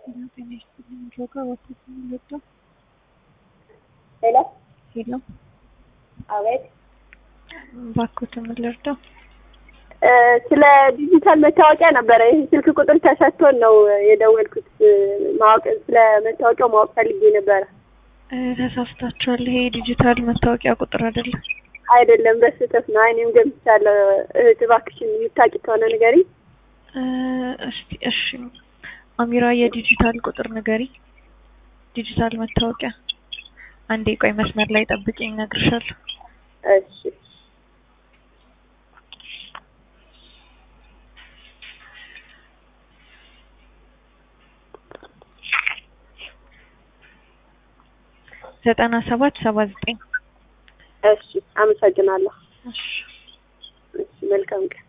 ጤና ይስጥልኝ ጆጋ ወተት የሚወጣው ሄሎ ሄሎ አቤት ባኮትን ምን ልርዳው? እ ስለ ዲጂታል መታወቂያ ነበረ። ይህ ስልክ ቁጥር ተሰጥቶን ነው የደወልኩት። ማወቅ ስለ መታወቂያው ማወቅ ፈልጌ ነበረ። እ ተሳስታችኋል። ይሄ ዲጂታል መታወቂያ ቁጥር አይደለም። አይደለም በስህተት ነው። እኔም ገምቻለሁ። እህት እባክሽን የምታውቂ ከሆነ ንገሪኝ። እ እስቲ እሺ፣ አሚራ የዲጂታል ቁጥር ንገሪ። ዲጂታል መታወቂያ። አንዴ ቆይ መስመር ላይ ጠብቂኝ፣ እነግርሻለሁ። እሺ ዘጠና ሰባት ሰባ ዘጠኝ እሺ፣ አመሰግናለሁ። እሺ እሺ፣ መልካም ቀን